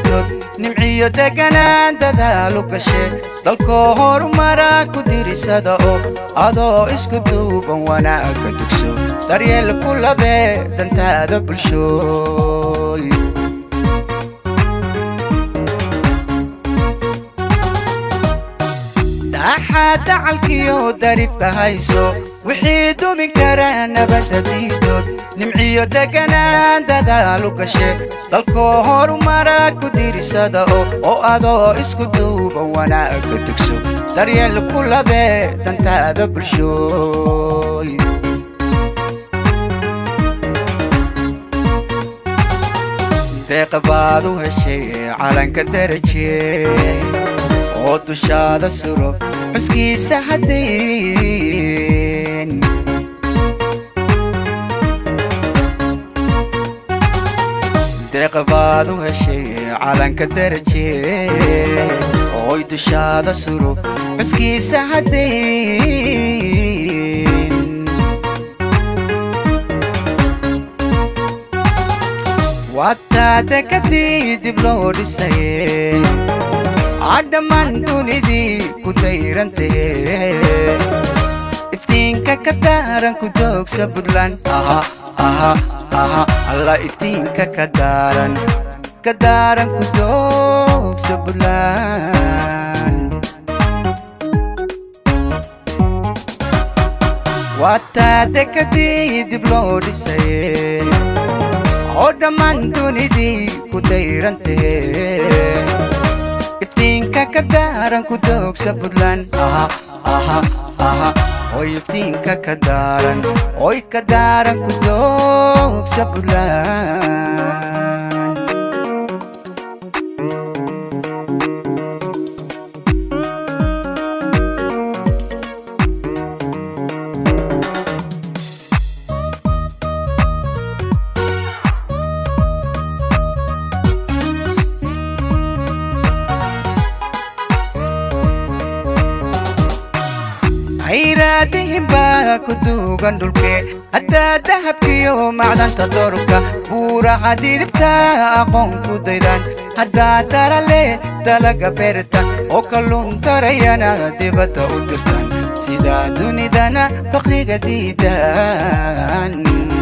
diidood nimciyo deganaan dadaalu gashe dalkoo horumara ku dirisada oo adoo isku duuban wanaagga dugso daryeel ku labee dantaada bulshooy dhaxaad dacalkiyo darifka hayso wixii dumi kara nabadda diidood nimciyo deganaan dadaalu gashe dalkoo horumara ku dirisada oo oo adoo isku duuban wanaagga dugso daryeel ku labee dantaada bulshooy deeqa baad u heshay calanka daraje oo dushaada suro xuskiisa haddayn deeqa baad u heshay calanka daraje ooy dushaada suro xuskiisa haddayn waataada kadii dib loo dhisaye adhammaan dunidii ku dayrantahe iftiinka ka daaran ku doogsa buntland aha aha aha alla iftiinka ka daaran ka daaran ku doogsa buntland waataada kadii dib loo dhisaye oo dhammaan dunidii ku dayrantahe iftiinka ka daaran ku doogsa buntland aha aha aha oy iftiinka ka daaran oy ka daaran ku doogsa buntland hayraadihin baa ku duugan dhulke haddaa dahabkiyo macdanta doorka buuraha didibta aqoon ku daydan haddaa darale dalaga beerta oo kalluun darayana dibadda u dirtan sidaa dunidana faqriga diidan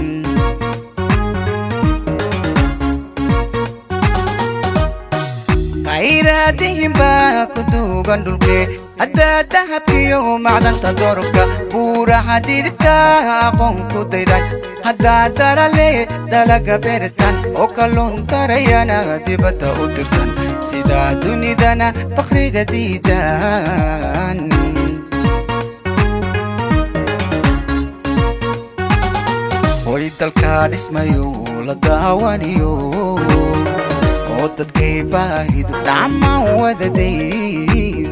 hayraadihin baa ku duugan dhulke haddaa dahabkiyo macdanta doorka buuraha didibta aqoon ku daydan haddaa darale dalaga beertan oo kalluun darayana dibadda u dirtan sidaa dunidana faqriga diidan hoy dalkaa dhismayo la daawaniyo oo dadkay baahidu dhammaan wadadayn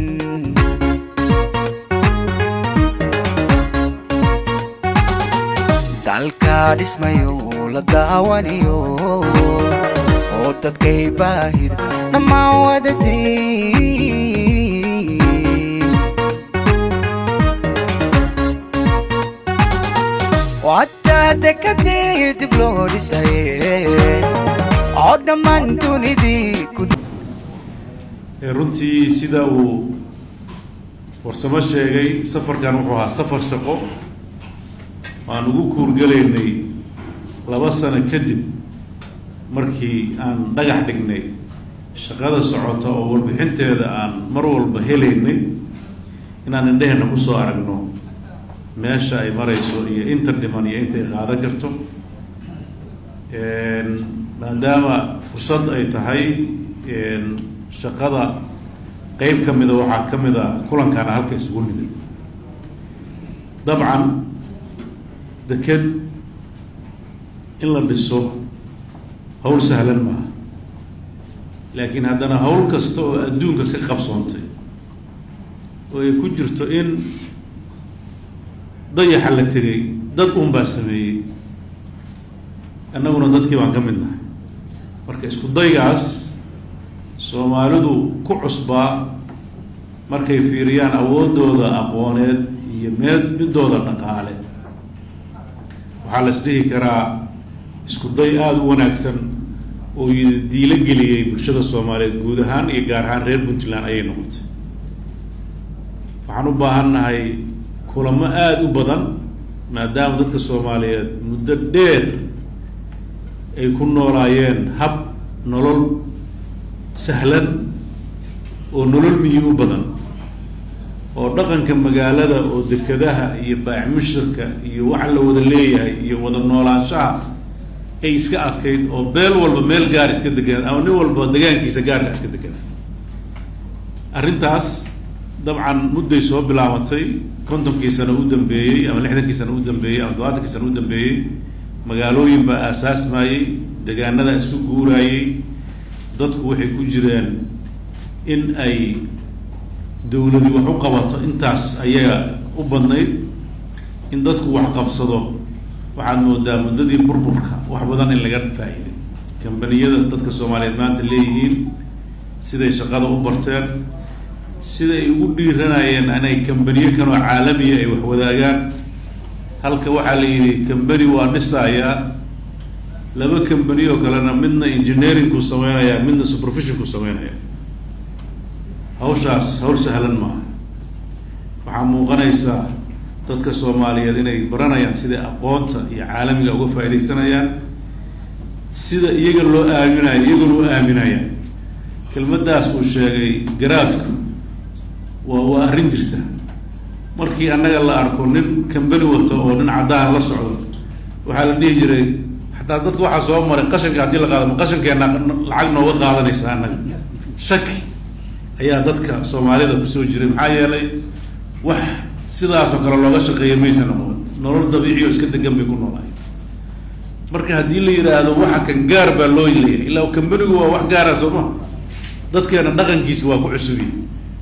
dalkaa dhismayo la daawaniyo oo dadkay baahidu dhammaan wadadayn wadaada kadii dib loo dhisaye oo dhammaan dunidii ku runtii sida uu warsamo sheegay safarkan wuxuu ahaa safar shaqo waan ugu kuurgelaynay laba sano kadib markii aan dhagax dhignay shaqada socota oo warbixinteeda aan mar walba helaynay inaan indheheenna kusoo aragno meesha ay marayso iyo inta dhiman iyo inta ay qaadan karto maadaama fursad ay tahay shaqada qeyb ka mida waxaa ka mid a kulankaana halka isugu nimid dabcan deked in la dhiso hawl sahlan maaha laakiin haddana hawl kasta oo adduunka ka qabsoontay oo ay ku jirto in dayaxa la tegay dad un baa sameeyey annaguna dadkii baan ka mid nahay marka isku daygaas soomaalidu ku cusbaa markay fiiriyaan awooddooda aqooneed iyo meed midooda dhaqaale waxaa la is dhihi karaa isku day aada u wanaagsan oo diilo geliyey bulshada soomaaliyeed guud ahaan iyo gaar ahaan reer puntland ayay noqotay waxaan u baahannahay kulamo aada u badan maadaama dadka soomaaliyeed muddo dheer ay ku noolaayeen hab nolol sahlan oo nolol miyi u badan oo dhaqanka magaalada oo dekadaha iyo baacmushirka iyo waxa la wada leeyahay iyo wada noolaanshaha ay iska adkayd oo beel walba meel gaar iska deganaan ama nin walba degaankiisa gaarka iska deganaan arrintaas dabcan mudday soo bilaabatay kontonkii sano u dambeeyey ama lixdankii sano u dambeeyey ama todobaatankii sano u dambeeyey magaalooyin baa aasaasmayey degaanada isku guuraayey dadku waxay ku jireen in ay dawladi wax u qabato intaas ayaga u badnayd in dadku wax qabsado waxaad moodaa muddadii burburka wax badan in laga faa'iiday kambaniyada dadka soomaaliyeed maanta leeyihiin siday shaqada u barteen sida ay ugu dhiiranayeen inay kambaniyo kanoo caalamiya ay wax wadaagaan halka waxaa la yidhi kambani waa dhisayaa laba kambani oo kalena midna engineeringku sameynaya midna supervisionku sameynaya hawshaas hawl sahlan maaha waxaa muuqanaysaa dadka soomaaliyeed inay baranayaan siday aqoonta iyo caalamiga uga faaidaysanayaan sida iyaga loo aaminayo iyaguna u aaminayaan kelmaddaas uu sheegay garaadku waa waa arrin jirta markii annaga la arko nin kambani wato oo nin caddaan la socdo waxaa la dhihi jiray xataa dadka waxaa soo maray qashanka haddii la qaado ma qashankeena lacag nooga qaadanaysa annaga shaki ayaa dadka soomaalida kusoo jiray maxaa yeelay wax sidaasoo kale looga shaqeeya maysa noqon nolol dabiici oo iska degan bay ku noolaay marka haddii la yidhaahdo waxa kan gaar baa loo leeyahay ilaa kambanigu waa wax gaara soo maha dadkeena dhaqankiisa waa ku cusubiye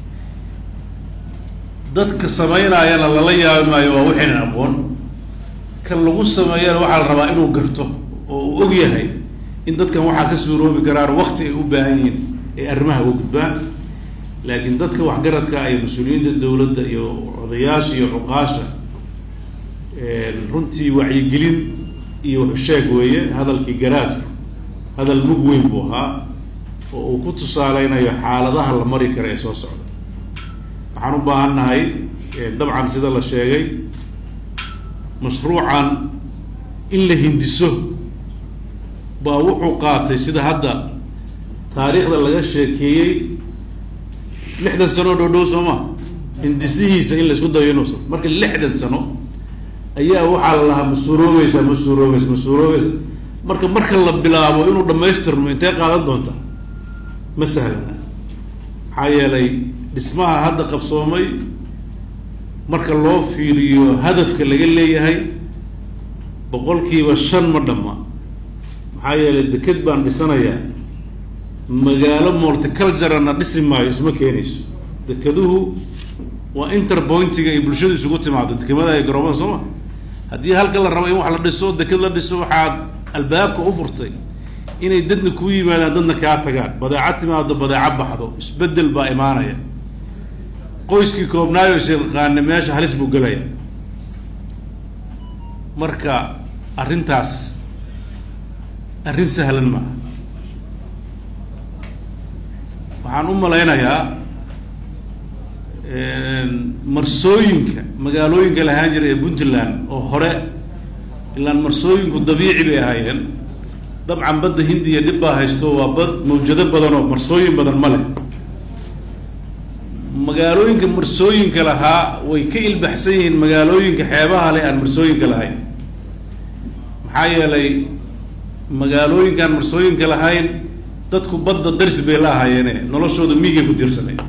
dadka samaynaayana lala yaabi maayo waa waxaynan aqoon kan lagu sameeyana waxaa la rabaa inuu garto oo uu og yahay in dadkan waxaa ka suuroobi karaan wakti ay u baahan yihiin ay arrimaha uga gudbaan laakiin dadka waxgaradka iyo mas-uuliyiinta dawladda iyo odayaasha iyo cuqaasha runtii wacyigelin iyo waxusheeg weeye hadalkii garaadku hadal mug weyn buu ahaa oo uu ku tusaaleynayo xaaladaha la mari kara ee soo socda waxaan u baahan nahay dabcan sida la sheegay mashruucan in la hindiso baa wuxuu qaatay sida hadda taariikhda laga sheekeeyey lixdan sano dhow dhow soo maa hindisihiisa in la isku dayo inuusa marka lixdan sano ayaa waxaa la lahaa ma suuroobeysaa ma suuroobeysa ma suuroobeysa marka marka la bilaabo inuu dhamaystirmo intee qaadan doonta ma sahlana maxaa yeelay dhismaha hadda qabsoomay marka loo fiiriyo hadafka laga leeyahay boqolkiiba shan ma dhamma maxaa yeelay deked baan dhisanayaa magaalo multiculturalna dhisi maayo isma keenayso dekeduhu waa interpointiga ay bulshadu isugu timaado dekemada ay garoomada soo ma haddii halka la rabo in wax la dhiso deked la dhiso waxaad albaabka u furtay inay dadna kuu yimaadaan dadna kaa tagaan badeeco timaado badeeco baxdo isbedel baa imaanaya qoyskii koobnaayo sheeqaane meesha halis buu gelaya marka arrintaas arrin sahlan maaha waxaan u malaynayaa marsooyinka magaalooyinka lahaan jiray ee puntland oo hore ilaan marsooyinku dabiici bay ahaayeen dabcan badda hindiya dhib baa haysto waa bad mawjado badan oo marsooyin badan ma leh magaalooyinka marsooyinka lahaa way ka ilbaxsan yihiin magaalooyinka xeebaha leh aan marsooyinka lahayn maxaa yeelay magaalooyinkaan marsooyinka lahayn dadku badda darsi bay la ahaayeene noloshooda miigay ku tiirsanay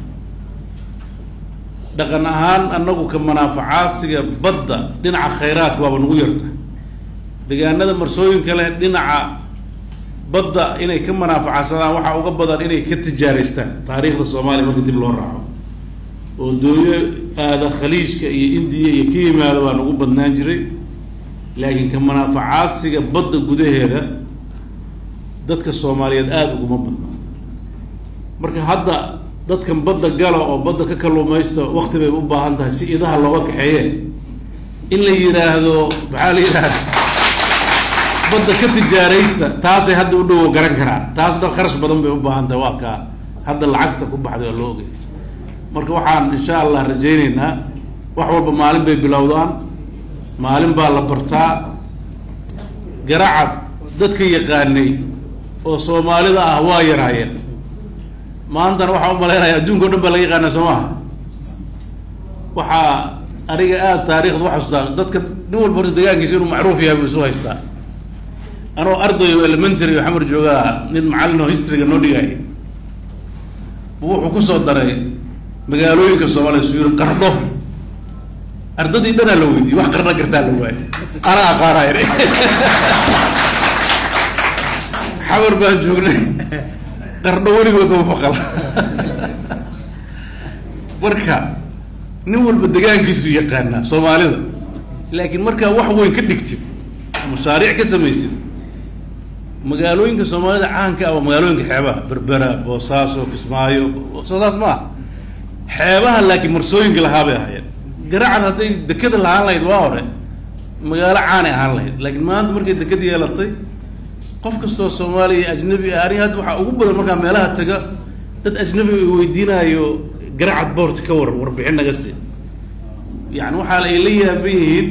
dhaqan ahaan annagu ka manaafacaadsiga badda dhinaca khayraadka waaba nagu yarta degaanada marsooyinka leh dhinaca badda inay ka manaafacaadsadaan waxaa uga badan inay ka tijaaraystaan taariikhda soomaaliya marka dib loo raaco oo dooyo aada khaliijka iyo indiya iyo ka yimaado baa nagu badnaan jiray laakiin ka manaafacaadsiga badda gudaheeda dadka soomaaliyeed aada uguma badna marka hadda dadkan badda gala oo badda ka kalluumaysta wakti bay u baahan tahay si idaha looga kaxeeye in la yidhaahdo maxaa la yidhahda badda ka tijaaraysta taasay hadda u dhowo garan karaan taasna kharash badan bay u baahan tahay waa kaa hadda lacagta ku baxday oo loo ogay marka waxaan insha allah rajaynaynaa wax walba maalin bay bilowdaan maalin baa la bartaa garacad dadka yaqaanay oo soomaalida ah waa yaraayeen maantana waxaan u malaynaya adduunka o dhan baa laga yaqaana soo maha waxaa aniga aada taarikhda waxasuustaa dadka nin walba horta degaankiisa inuu macruuf yahay buu isu haystaa anoo arday oo elementary oo xamar joogaa nin macallin oo historyga noo dhigay bu wuxuu kusoo daray magaalooyinka soomaaliya su yiri qardho ardadii dhanaa la weydiiyey wax qarna gartaa la waayo anaa aqaanay xamar baan joognay qardho weligood ma maqal marka nin walba degaankiisu yaqaanaa soomaalida laakiin markaa wax weyn ka dhigtid mashaariic ka samaysid magaalooyinka soomaalida caanka ah waa magaalooyinka xeebaha berbera boosaaso kismaayo soodaas ma ah xeebaha laakiin marsooyinka lahaa bay ahaayeen garacad hadday dekeda lahaan lahayd waa hore magaalo caanay ahaan lahayd laakiin maanta markay deked yeelatay qof kastoo soomaaliya ajnabi ah aniga hadda waxaa ugu badan markaa meelaha taga dad ajnabi ay weydiinaayo garacad boort ka war warbixin naga sii yani waxaa ay la yaaban yihiin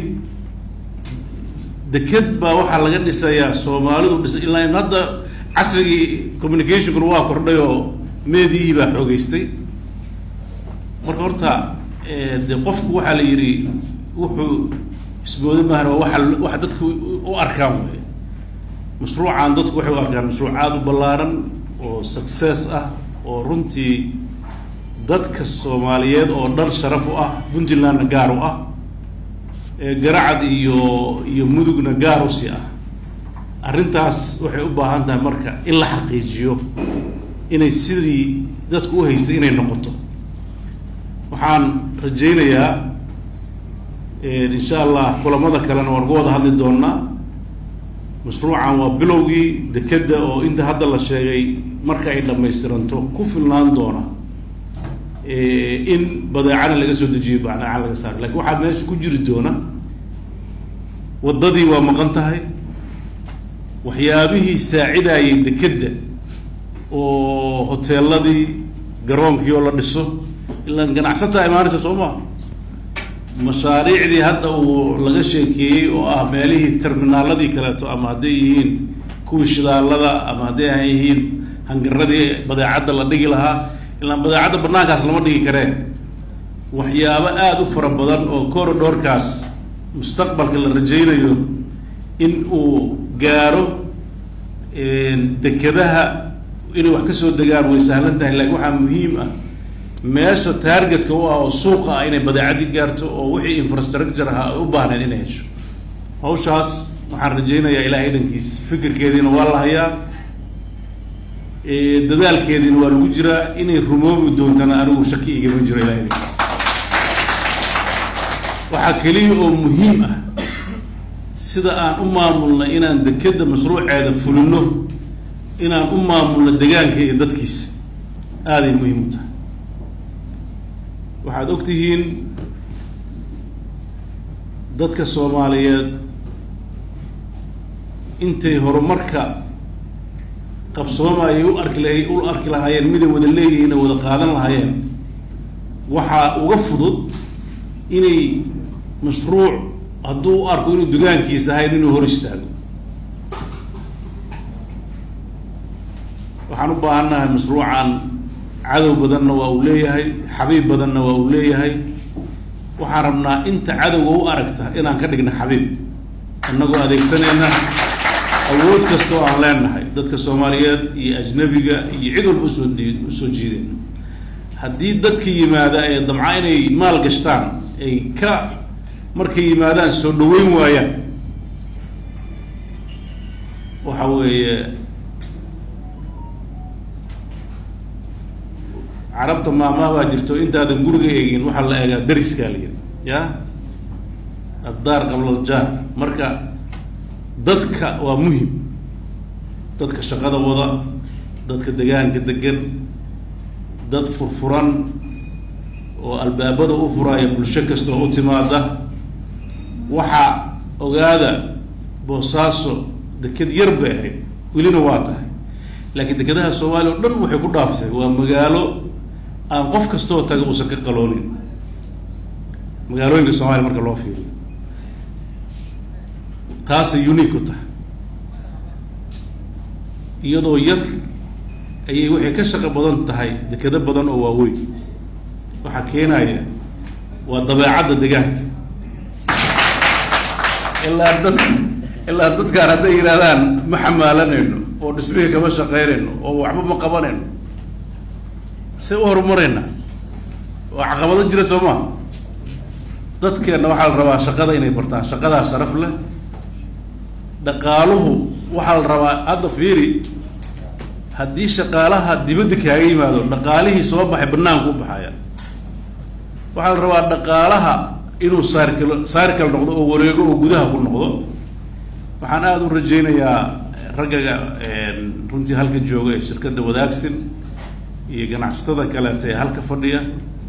deked baa waxaa laga dhisayaa soomaalidu dhisa ilaa hadda casrigii communicationkuna waa kordhay oo meediyihii baa xoogeystay marka horta de qofku waxaa la yidhi wuxuu ismooda maahan waa waa waxa dadku u arkaan wey mashruucan dadku waxay u arkaan mashruuc aada u ballaaran oo success ah oo runtii dadka soomaaliyeed oo dhan sharaf u ah puntlandna gaar u ah garacad iyo iyo mudugna gaar u si ah arrintaas waxay u baahan tahay marka in la xaqiijiyo inay sidii dadku u haystay inay noqoto waxaan rajaynayaa insha allah kulamada kalena waan uga wada hadli doonaa mashruucan waa bilowgii dekeda oo inta hadda la sheegay marka ay dhamaystiranto ku filnaan doona in badeecana laga soo dejiyo badeecana laga saaro lakin waxaa meesha ku jiri doona waddadii waa maqan tahay waxyaabihii saacidayay dekedda oo hoteeladii garoonkii oo la dhiso ilaan ganacsataa imaanaysa soo maha mashaariicdii hadda uu laga sheekeeyey oo ah meelihii terminaaladii kaleeto ama hadday yihiin kuwii shidaalada ama hadday a yihiin hangaradii badeecadda la dhigi lahaa ilaan badeecadda banaankaas lama dhigi karee waxyaabo aada u fara badan oo corridorkaas mustaqbalka la rajaynayo in uu gaaro dekedaha inay wax kasoo degaan way sahlan tahay laakiin waxaa muhiim ah meesha taargetka u ah oo suuqa ah inay badeecadii gaarto oo wixii infrastructure ahaa ay u baahneed inay hesho hawshaas waxaan rajaynayaa ilahay idankiis fikirkeediina waa la hayaa dadaalkeediina waa lagu jiraa inay rumoobi doontana anigu shaki igama jiro ilahay idankiis waxaa keliya oo muhiim ah sida aan u maamulna inaan dekeda mashruuceeda fulino inaan u maamulno degaanka iyo dadkiisa aaday muhiim u tahay waxaad og tihiin dadka soomaaliyeed intay horumarka qabsoomaayay u arki lahay u arki lahaayeen miday wada leeyihiin oo wada qaadan lahaayeen waxaa uga fudud inay mashruuc hadduu u arko inuu dugaankiisa ahayn inuu hor istaago waxaan u baahannahay mashruucan cadow badanna waa uu leeyahay xabiib badanna waa uu leeyahay waxaan rabnaa inta cadowga u aragta inaan ka dhigna xabiib innagoo adeegsanayna awood kastoo aan leenahay dadka soomaaliyeed iyo ajnabiga iyo cid walba usoo d usoo jiideen haddii dadka yimaada ee damca inay maal gashtaan ay ka markay yimaadaan soo dhaweyn waayaan waxa weeye carabta maamaha baa jirto intaadan guriga eegin waxaa la eegaa dariskaa la yidhi ya addaar qabla aljaar marka dadka waa muhim dadka shaqada wada dadka degaanka degan dad furfuran oo albaabada u furaya bulsho kasta oo u timaada waxaa ogaada boosaaso deked yar bay ahayd welina waa tahay laakiin dekedaha soomaaliya o dhan waxay ku dhaaftay waa magaalo aan qof kastoo taga uusan ka qaloonin magaalooyinka soomaaliya marka loo fiiriyo taasay unique ku tahay iyadoo yar ayay waxay ka shaqo badan tahay dekedo badan oo waaweyn waxaa keenaya waa dabeecadda deegaanka ilaa dad ilaa dadkaan hadday yidhahdaan ma xamaalanayno oo dhismihii kama shaqaynayno oo waxba ma qabanayno say u horumarayna waa caqabado jira soo maa dadkeenna waxaa la rabaa shaqada inay bartaan shaqadaa sharaf leh dhaqaaluhu waxaa la rabaa hadda fiiri haddii shaqaalaha dibadda kaaga yimaado dhaqaalihii soo baxay banaanku u baxaya waxaa la rabaa dhaqaalaha inuu saarkal saarkal noqdo oo wareego oo gudaha ku noqdo waxaan aada u rajaynayaa raggaga runtii halka jooga ee shirkadda wadaagsan iyo ganacsatada kaleeta ee halka fadhiya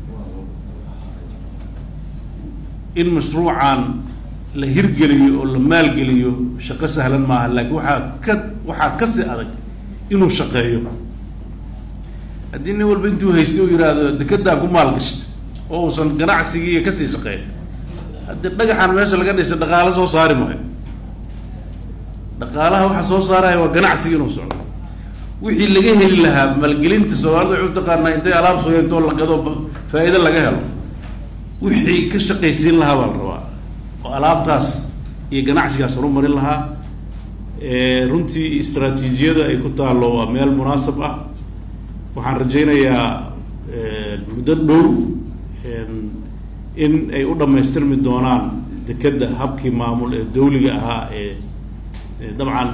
in mashruucan la hirgeliyo oo la maalgeliyo shaqo sahlan maaha laakiin waxaa ka waxaa kasii adag inuu shaqeeyo haddii nin walba intuu haystay oo yidhaahdo dekedaan ku maalgashta oo uusan ganacsigiiiyo kasii shaqeyn haddii dhagaxan meesha laga dhisay dhaqaalo soo saari maayo dhaqaalaha waxa soo saaraya waa ganacsiga inuu socdo wixii laga heli lahaa maalgelinta soomaalida waxay u taqaanaa intay alaab sugeentoo la gado faa'iido laga helo wixii ka shaqaysiin lahaa baa la rabaa oo alaabtaas iyo ganacsigaas horumarin lahaa runtii istraatiijiyada ay ku taallo waa meel munaasab ah waxaan rajaynayaa muddo dhow in ay u dhammaystirmi doonaan dekedda habkii maamul ee dawliga ahaa ee dabcan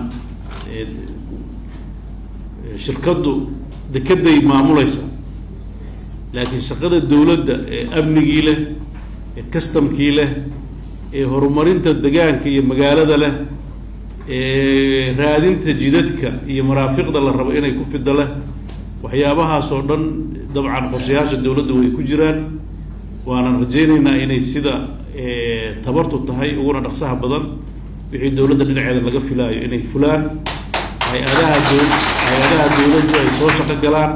shirkaddu dekedday maamulaysa laakiin shaqada dawladda ee amnigii leh ee customkii leh ee horumarinta degaanka iyo magaalada leh ee raadinta jidadka iyo maraafiqda la rabo inay ku fida leh waxyaabahaas oo dhan dabcan qorshayaasha dawladda way ku jiraan waanan rajaynaynaa inay sida tabartu tahay uguna dhaqsaha badan wixii dawladda dhinaceeda laga filaayo inay fulaan hay-adaha dow hay-adaha dawladdu ay soo shaqo galaan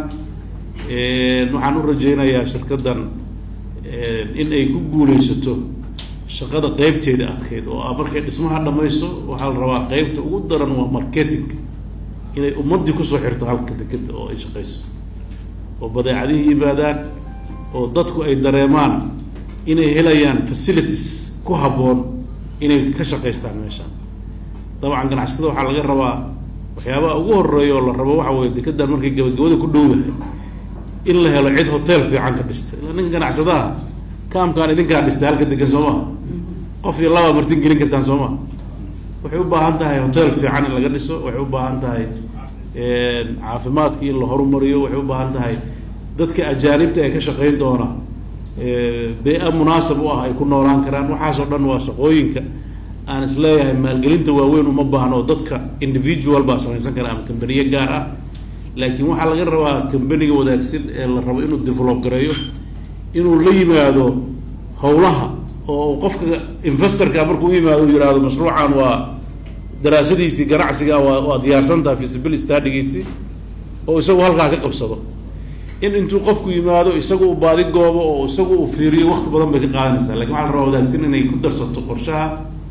waxaan u rajaynayaa shirkaddan in ay ku guulaysato shaqada qeybteeda adkeyd oo ah markay dhismaha dhamayso waxaa la rabaa qeybta ugu daran waa marketing inay ummaddii kusoo xirto halka dekeda oo ay shaqayso oo badeecadihii yimaadaan oo dadku ay dareemaan inay helayaan facilities ku habboon inay ka shaqaystaan meeshaan dabcan ganacsatada waxaa laga rabaa waxyaabaha ugu horeeya oo la rabo waxa weye dekedan markay gabagabada ku dhowdahay in la helo cid hotel fiican ka dhistay ila ninka ganacsadaha kaamkaan idinkaa dhistay halka degan soo maha qof iyo labaa martin gelin kartaan soo maha waxay u baahan tahay hotel fiican in laga dhiso waxay u baahan tahay caafimaadkii in la horumariyo waxay u baahan tahay dadka ajaanibta ee ka shaqayn doona bee-a munaasab u ah ay ku noolaan karaan waxaasoo dhan waa shaqooyinka aan is leeyahay maalgelinta waaweyn uma baahno oo dadka individual baa samaysan kara ama kambaniye gaar ah laakiin waxaa laga rabaa kambaniga wadaagsan ee la rabo inuu develop gareeyo inuu la yimaado howlaha oo qofka investorka markuu u yimaado u yihahdo mashruucan waa daraasadiisii ganacsiga waa waa diyaarsantaha feasibility studigiisii oo isagu halkaa ka qabsado in intuu qofku yimaado isagu u baadi goobo oo isagu uu fiiriyo wakti badan bay ka qaadanaysaa lakin waxaa la rabaa wadaagsan inay ku darsato qorshaha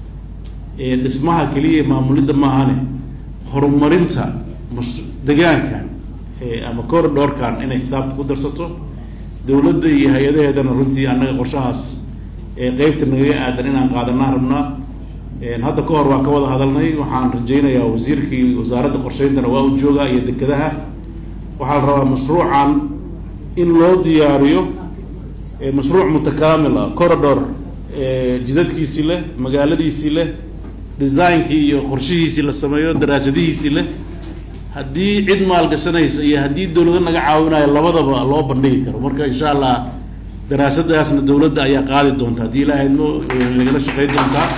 dhismaha keliya maamulidda maahane horumarinta mas degaankan ama corridorkan inay xisaabta ku darsato dawladda iyo hay-adaheedana runtii annaga qorshahaas qeybta nagaga aadan inaan qaadanaan rabnaa hadda ka hor waa ka wada hadalnay waxaan rajaynayaa wasiirkii wasaaradda qorsheyntana waa u joogaa iyo dekedaha waxaa la rabaa mashruucan in loo diyaariyo mashruuc mutakaamil ah corridor jidadkiisii leh magaaladiisii leh designkii iyo qorshihiisii la sameeyo daraasadihiisii leh haddii cid maalgashanaysa iyo haddii dawlado naga caawinayo labadaba loo bandhigi karo marka insha allah daraasadaasna dawladda ayaa qaadi doonta haddii ilaahayno nagala shaqayn doontaa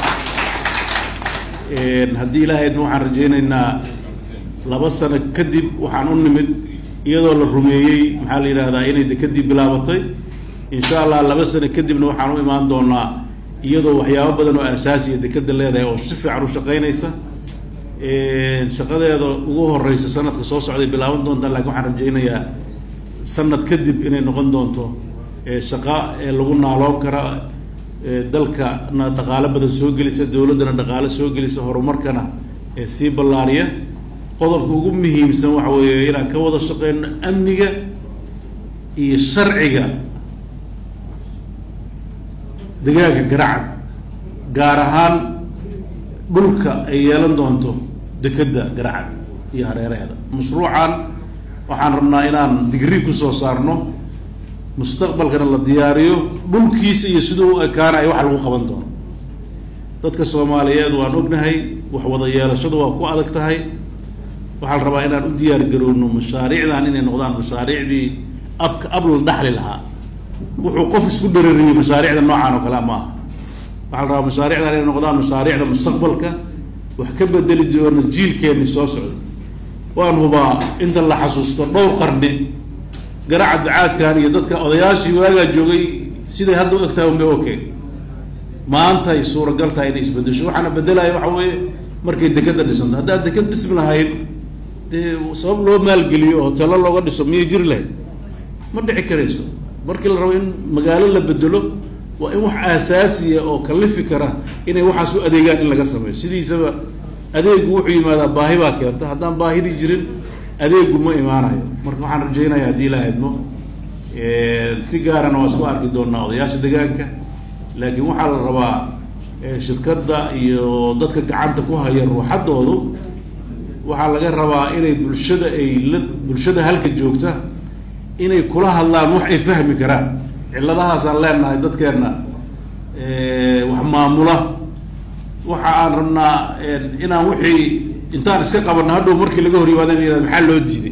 haddii ilaahayna waxaan rajaynaynaa laba sano kadib waxaan u nimid iyadoo la rumeeyey maxaa la yidhahdaa inay dekadii bilaabatay insha allah laba sano kadibna waxaan u imaan doonaa iyadoo waxyaabo badan oo asaasiya dekeda leedahay oo si fiican u shaqaynaysa shaqadeeda ugu horeysa sanadka soo socday bilaaban doontaa lakin waxaan rajaynayaa sanad kadib inay noqon doonto shaqa ee lagu naaloon kara dalkana dhaqaalo badan soo gelisa dowladdana dhaqaalo soo gelisa horumarkana sii ballaariya qodobka ugu muhiimsan waxa weeye inaan ka wada shaqeyno amniga iyo sharciga degaanka garacad gaar ahaan dhulka ay yeelan doonto dekedda garacad iyo hareeraheeda mashruucan waxaan rabnaa inaan digri kusoo saarno mustaqbalkana la diyaariyo dhulkiisa iyo siduu u ekaanayo waxa lagu qaban doono dadka soomaaliyeed waan ognahay wax wada yeelashadu waa ku adag tahay waxaa la rabaa inaan u diyaar garowno mashaariicdan inay noqdaan mashaariicdii abka ab la dhaxli lahaa wuxuu qof isku dharariyey mashaariicda noocaan oo kale ma aha waxaa la rabaa mashaariicdan inay noqdaan mashaariicda mustaqbalka wax ka bedeli doona jiilkeenni soo socda waan hubaa inta la xasuusto dhowr qarni garaca ducaadkan iyo dadka odayaashii waagaa joogay siday hadda u egtahay unbay okay maanta ay suuragal tahay inay isbedesho waxaana bedelaya waxa weeye markay dekeda dhisanto haddaad deked dhismi lahayd dee sabab loo maalgeliyo hoteelo looga dhiso miyay jiri lahayd ma dhici karayso markii la rabo in magaalo la bedelo waa in wax aasaasiya oo kalifi kara inay waxaas u adeegaan in laga sameeyo sidiisaba adeegu wuxuu yimaadaa baahi baa keenta haddaan baahidii jirin adeegu ma imaanayo marka waxaan rajaynaya haddii ilaa idmo si gaarana waa isku arki doonaa odayaasha degaanka laakiin waxaa la rabaa shirkadda iyo dadka gacanta ku haya ruuxaddoodu waxaa laga rabaa inay bulshada ay la bulshada halka joogta inay kula hadlaan wax ay fahmi karaan cilladahaasaan leenahay dadkeenna wax maamula waxa aan rabnaa inaan wixii intaan iska qabanno hadhow markii laga hor yimaada in maxaa loo diiday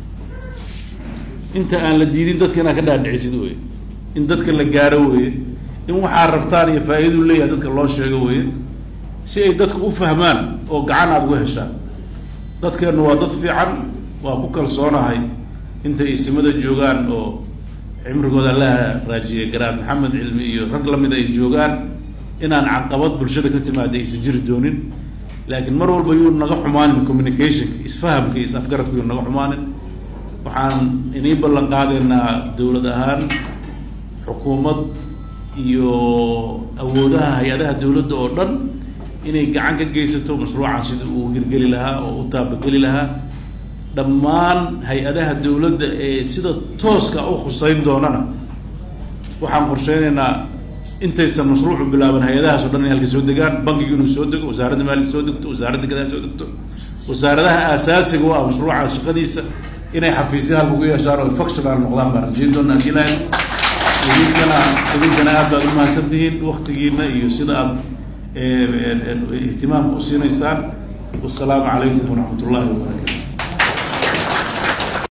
inta aan la diidin dadka inaad ka dhaadhicisid weye in dadka la gaaro weye in waxaa rabtaan iyo faa-idadu leeyahay dadka loo sheego weye si ay dadka u fahmaan oo gacan aada uga heshaan dadkeennu waa dad fiican waa ku kalsoonahay intay isimada joogaan oo cimrigooda allaha raajiyay garaad maxamed cilmi iyo rag lamid ay joogaan inaan caqabad bulshada ka timaada aysan jiri doonin laakiin mar walba yuu naga xumaanin communicationka isfahamka iyo is-afgaradka yuu naga xumaanin waxaan inii ballan qaadaynaa dowlad ahaan xukuumad iyo awoodaha hay-adaha dowladda oo dhan inay gacan ka geysato mashruucan sida uu hirgeli lahaa oo u taabageli lahaa dhammaan hay-adaha dowladda ee sida tooska u khuseyn doonana waxaan qorsheynaynaa intaysan mashruucu bilaaban hay-adahaas o dhan inay halka soo degaan bankigu inuu soo dego wasaaradda maaliyad soo degto wasaaradda gadaha soo degto wasaaradaha aasaasiga u ah mashruuca shaqadiisa inay xafiisya halka ugu yeeshaan oo functional noqdaan baan rajeyn doona haddii lahayn idinkana idinkana aad baad umahadsan tihiin waktigiina iyo sida aad ihtimaamka usiinaysaan wasalaamu calaykum waraxmat ullahi wabarakatu